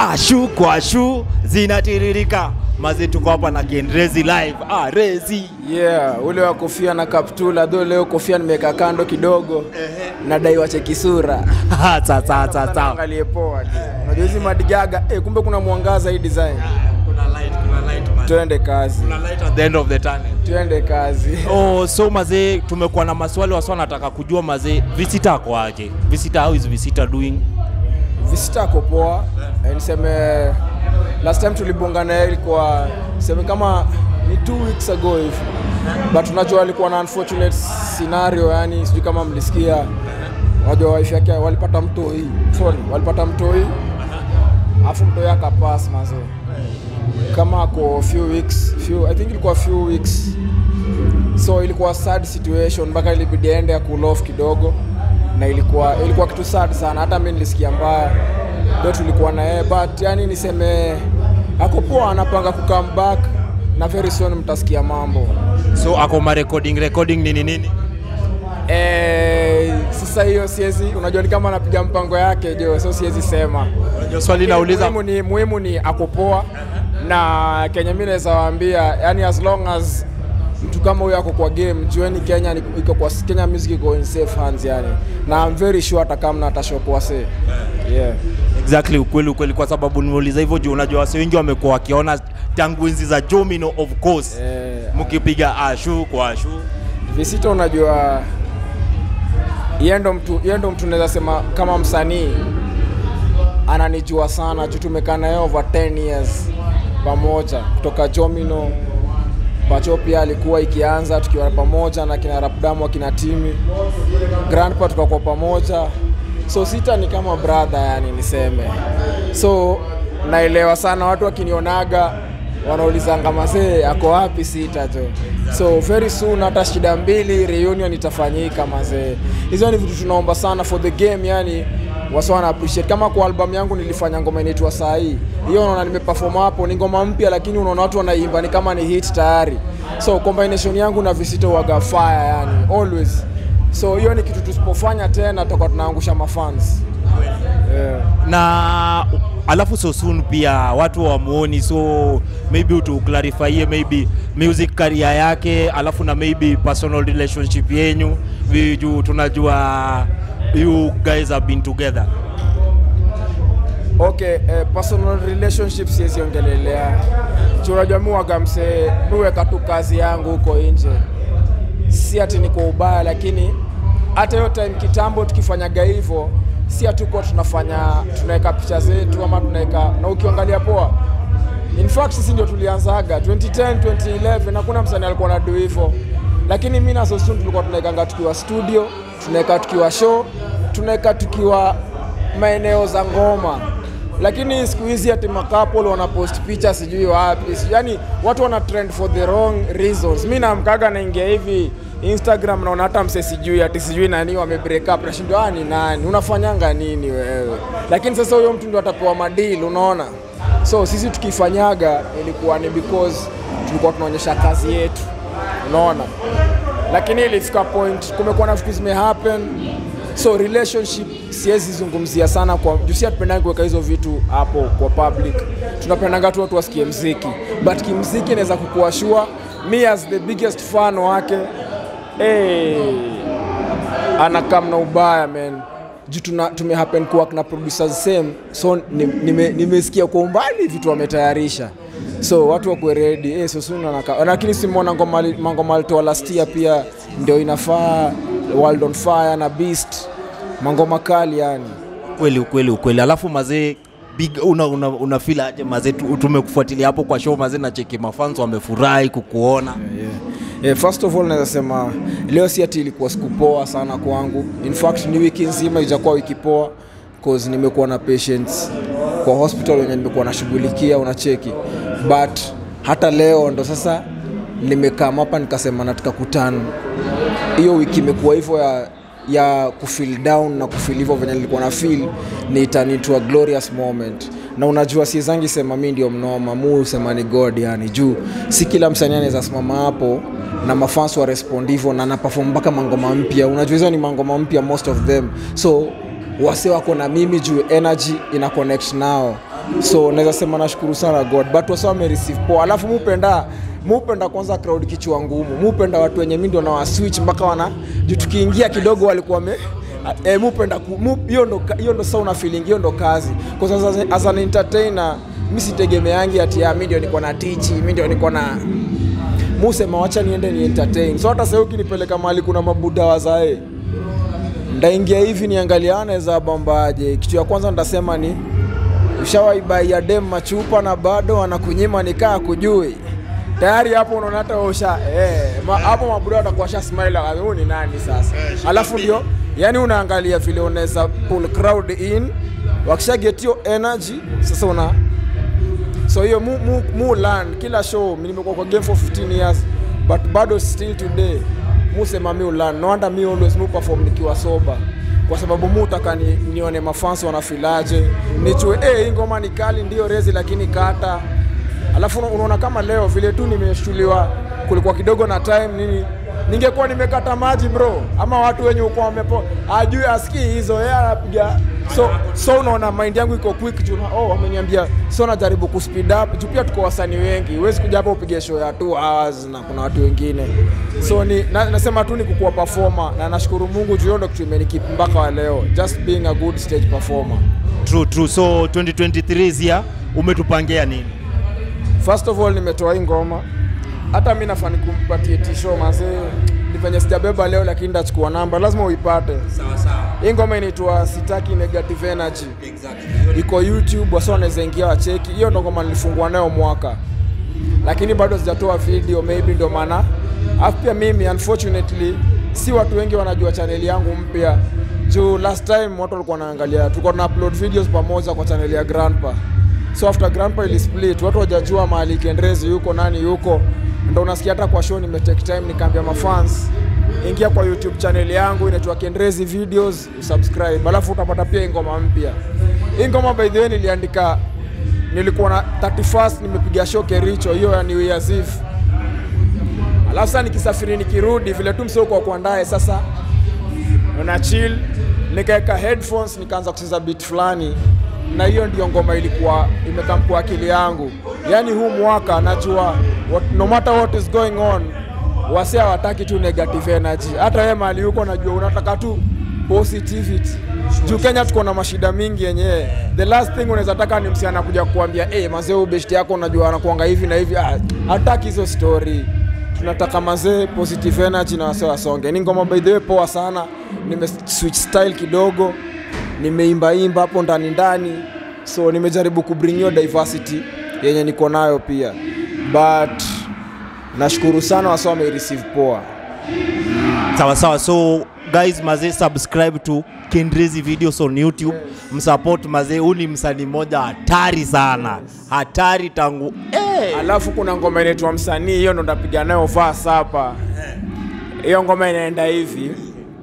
ashu kwa ashu zinatiririka maze tuko hapa na Kendrezi live ah, Rezi yeah ule wa kofia na kaptula dho leo kofia nimeweka kando kidogo nadai wacheki sura sasa sasa angalie poa unajua hizi madigaga eh, kumbe kuna mwangaza hii design kuna light kuna light man tuende kazi kuna light at the end of the tunnel tuende kazi Oh, so mazee tumekuwa na maswali wasi wanataka kujua mazee visitor ako aje visitor how is visitor doing visita ako poa eh, niseme last time tulibonga naye ilikuwa niseme kama ni two weeks ago hivi but unajua alikuwa na unfortunate scenario yani sijui kama mlisikia unajua wife yake walipata mtoi sorry walipata mtoi alafu mtoi akapass mazee kama ako few weeks few, i think ilikuwa few weeks so ilikuwa sad situation mpaka ilibidi aende ya cool off kidogo na ilikuwa ilikuwa kitu sad sana hata mi nilisikia mbaya ndo tulikuwa na yeye but yani niseme ako poa anapanga kukam back na very soon mtasikia mambo so ako ma recording recording nini nini Eh, sasa hiyo siwezi unajua ni kama anapiga mpango yake jo so siwezi sema Unajua swali nauliza muhimu ni, muhimu ni ako poa na Kenya mi naweza waambia yani as long as mtu kama huyo ako kwa game jueni Kenya ni- iko kwa Kenya music iko in safe hands yani na I'm very sure hata kama atashopoa se yeah. exactly ukweli ukweli kwa sababu nimeuliza hivyo juu unajua wasi wengi wamekuwa wakiona tangu enzi za Jomino of course Eh, mkipiga ashu kwa ashu Visito unajua yeye ndo mtu yeye ndo mtu naweza sema kama msanii ananijua sana juu tumekaa naye over 10 years pamoja kutoka Jomino Pacho pia alikuwa ikianza tukiwa pamoja na kina Rapdamu akina Timi Grandpa tukakuwa pamoja so sita ni kama brother yani niseme so naelewa sana watu wakinionaga wanaulizanga mazee ako wapi sita jo so very soon hata shida mbili reunion itafanyika mazee hizo ni vitu tunaomba sana for the game yani wasa wana appreciate kama kwa album yangu nilifanya ngoma inaitwa saa hii hiyo unaona nimeperform hapo ni ngoma mpya lakini unaona watu wanaimba ni kama ni hit tayari so combination yangu na visito waga fire yani always so hiyo ni kitu tusipofanya tena tutakuwa tunaangusha mafans yeah. na alafu so soon pia watu wamuoni so maybe utuclarifyie maybe music career yake alafu na maybe personal relationship yenyu Vi- juu tunajua you guys have been together okay eh, personal relationship siwezi ongelelea Juu unajua mi waga msee miweka tu kazi yangu huko nje si ati ni kwa ubaya lakini hata hiyo time kitambo tukifanyaga hivyo si hatukuwa tunafanya tunaweka picha zetu ama tunaweka na ukiangalia poa in fact sisi ndio tulianzaga 2010 2011 hakuna msanii alikuwa na do hivyo lakini mi na Sosun tulikuwa tunaekanga tukiwa studio tunaweka tukiwa show tunaweka tukiwa maeneo za ngoma lakini siku hizi ati makapol wanapost picha sijui wapi sijui- yani watu wana trend for the wrong reasons mi namkaga naingia hivi instagram naona hata mse sijui ati sijui nani wame break up nashindwa "Ah, ni nani unafanyanga nini wewe lakini sasa huyo mtu ndio atapewa madili unaona so sisi tukifanyaga ilikuwa ni because tulikuwa tunaonyesha kazi yetu unaona lakini ilifika point kumekuwa na vitu zimehappen so relationship siwezi zungumzia sana kwa juu si hatupendangi kuweka hizo vitu hapo kwa public tunapendanga tu watu wasikie mziki but kimziki inaweza kukuwa sure me as the biggest fan wake hey, anakam na ubaya man juu tuna- tumehappen kuwork na producers same so nimesikia nime, nimesikia kwa umbali vitu wametayarisha so watu wakuwe ready eh, so soon anaka, lakini simona ngoma ali- mangoma alitoa last year pia ndio inafaa world on fire na beast mangoma kali yani kweli ukweli ukweli alafu mazee big una, una, una feel aje mazee tu- tumekufuatilia hapo kwa show mazee na cheki mafans wamefurahi kukuona yeah. Yeah, first of all naweza sema leo si ati ilikuwa siku poa sana kwangu in fact ni wiki nzima ijakuwa wiki poa cause nimekuwa na patients kwa hospital wenye nimekuwa nashughulikia unacheki but hata leo ndo sasa nimekaa hapa nikasema nataka kutana hiyo wiki imekuwa hivyo ya ya kufeel down na kufeel hivyo venye nilikuwa na feel ni turn into a glorious moment na unajua siezangi sema mi ndio mnoma mu sema ni god yani juu si kila msanii anaweza simama hapo na mafans wa respond hivyo na napafom mpaka mangoma mpya unajua hizo ni mangoma mpya most of them so wase wako na mimi juu energy ina connect nao so naweza sema nashukuru sana god but wase wamereceive poa alafu mupenda mupenda kwanza crowd kichwa ngumu mupenda watu wenye mi ndio na waswitch mpaka wana juu tukiingia kidogo walikuwa wame eh, mupenda ku- mu- hiyo ndo hiyo ndo sauna feeling hiyo ndo kazi kwa sababu as an entertainer mi sitegemeangi ati ah, mi ndio niko na tichi mi ndio niko na musema wacha niende ni entertain so hata sahii ukinipeleka mahali kuna mabuda wazae ndaingia hivi niangaliane za bambaje kitu ya kwanza ndasema ni ushawaibaia dem machupa na bado anakunyima nikaa kujui tayari hapo unaona hata usha eh, ma, hapo mabuda watakuwa sha smile huyu ni nani sasa alafu ndio yani unaangalia vile unaweza pull crowd in wakisha get your energy sasa una so hiyo mu, mu, mu learn kila show mi nimekuwa kwa game for 15 years but bado still today musema mi learn no wonder mi always mu perform nikiwa soba kwa sababu mu utaka ni, nione mafans wanafilaje nichue eh hii ngoma ni kali ndio rezi lakini kata alafu una- unaona kama leo vile tu nimeshuliwa kulikuwa kidogo na time nini ningekuwa nimekata maji bro ama watu wenye uko wamepo ajui asikii hizo yeye anapiga so so unaona mind yangu iko quick juu na- oh wameniambia so najaribu kuspeed up juu pia tuko wasanii wengi huwezi kuja hapa upige show ya 2 hours na kuna watu wengine so ni na, nasema tu ni kukuwa performer na nashukuru Mungu juu hiyo ndo kitu imenikeep mpaka wa leo just being a good stage performer True, true. So 2023 is here, umetupangia nini? First of all nimetoa hii ngoma, hata mi nafani kumpatie tisho mazee, ni venye sijabeba leo, lakini ndachukua namba, lazima uipate. Sawa sawa. Hii ngoma inaitwa sitaki negative energy, iko YouTube, wasa wanaweza ingia wacheki. Hiyo ndo ngoma nilifungua nayo mwaka, lakini bado sijatoa video, maybe ndo maana. Alafu pia mimi unfortunately, si watu wengi wanajua chaneli yangu mpya juu last time watu walikuwa wanaangalia, tulikuwa tuna upload videos pamoja kwa chaneli ya Grandpa. So after Grandpa ili split, watu wajajua mahali Kendrezi yuko nani yuko, ndo unasikia hata kwa show nimetake time nikaambia mafans ingia kwa YouTube channel yangu inaitwa Kendrezi Videos, usubscribe, alafu utapata pia hii ngoma mpya. Hii ngoma by the way niliandika, nilikuwa na 31st nimepiga show Kericho, hiyo ya New Year's Eve. Alafu sasa nikisafiri nikirudi vile tu msoko wa kuandae sasa una chill, nikaweka headphones nikaanza kucheza beat fulani, na hiyo ndio ngoma ilikuwa imekam kwa akili yangu. Yani huu mwaka najua what, no matter what is going on, wase hawataki tu negative energy. Hata wewe mahali huko najua unataka tu positivity. Juu Kenya tuko na mashida mingi yenyewe. The last thing unaweza taka ni msichana kuja kukuambia eh, mazee huyu best yako unajua anakuanga hivi na hivi. Ah, Hataki hizo story tunataka mazee positive energy na wase wasonge. Ni ngoma by the way poa sana, nime switch style kidogo, nimeimbaimba hapo ndani ndani, so nimejaribu kubring hiyo diversity yenye niko nayo pia, but nashukuru sana wase wame receive poa. Sawa sawa. So guys, mazee subscribe to Kendrezi videos on YouTube. Msupport mazee, huu ni msanii mmoja hatari sana. Hatari tangu eh. Alafu kuna ngoma inaitwa msanii, hiyo ndo ndapiga nayo verse hapa. Hiyo ngoma inaenda hivi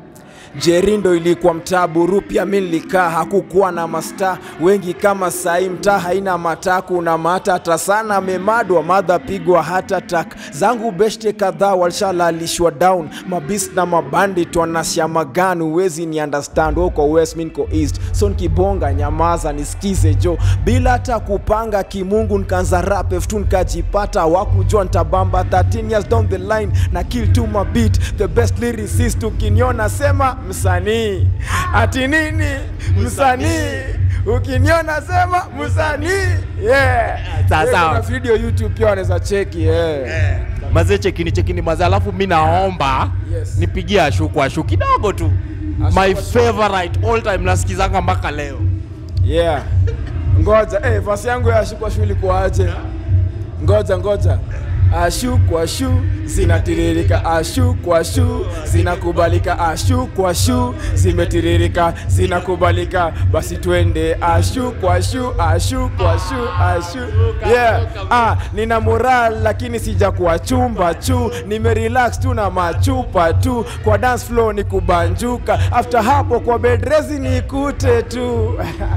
Jerindo ilikuwa mtaa Burupia, mi nilikaa, hakukuwa na masta wengi kama sai. Mtaa haina mataku na matata sana, memadwa madha pigwa hata tak zangu beshte kadhaa walishalalishwa down, mabis na mabandit wanashia magani, uwezi ni understand uko west, mi niko east, so nikibonga nyamaza nisikize jo, bila hata kupanga kimungu, nikaanza rap F2 nikajipata, wakujua ntabamba 13 years down the line na kill to my beat, the best lyricist ukiniona sema msanii ati nini msanii ukiniona sema msanii yeah. Sawa, Yeah, sawa. kuna video youtube pia wanaweza cheki yeah. Mazee chekini chekini mazee, alafu mi naomba Yes. nipigie ashuku ashu kidogo tu. Ashu, My ashu. favorite all time nasikizanga mpaka leo. yeah. ngoja eh, vasi yangu ya ashu kwa shu ilikuwaje ngoja ngoja ashu kwa shu zinatiririka ashu kwa shu zinakubalika ashu kwa shu zimetiririka zinakubalika basi twende ashu kwa shu ashu kwa shu ashu yeah. ah, nina moral lakini sija kuwa chumba chu nimerelax tu na machupa tu kwa dance floor ni kubanjuka after hapo kwa bedrezi nikute tu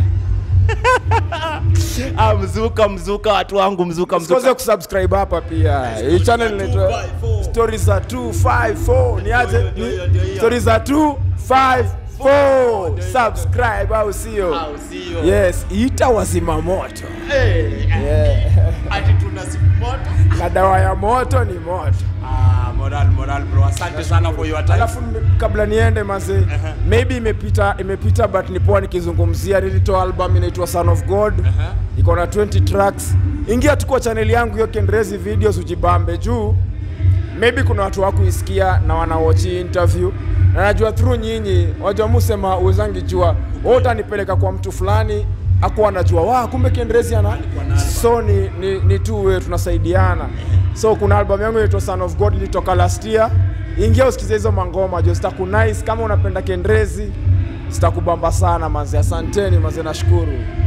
Ah, mzuka mzuka, watu wangu, mzuka Usikose mzuka. kusubscribe hapa pia. Hii channel inaitwa 254. Stories za 254. Ni aje? Ndio hiyo, ndio hiyo. Stories za 254. 4 subscribe au sio Au sio? yes ita wazima moto Eh, yeah. ati tuna support. na dawa ya moto ni moto Ah, moral moral bro. Asante sana for your time. alafu nime- kabla niende maze maybe imepita imepita but ni poa nikizungumzia nilitoa album inaitwa son of god Aha. iko na 20 tracks ingia tu kwa channel yangu hiyo kendrezi videos ujibambe juu maybe kuna watu wakuisikia na wanawochi interview na najua through nyinyi wajua musema uwezangi jua wewe utanipeleka kwa mtu fulani akuwa anajua wa kumbe kendrezi ana so ni, ni, ni tu we tunasaidiana so kuna album yangu inaitwa son of god ilitoka last year ingia usikize hizo mangoma jo zitakunice kama unapenda kendrezi zitakubamba sana manze asanteni manze nashukuru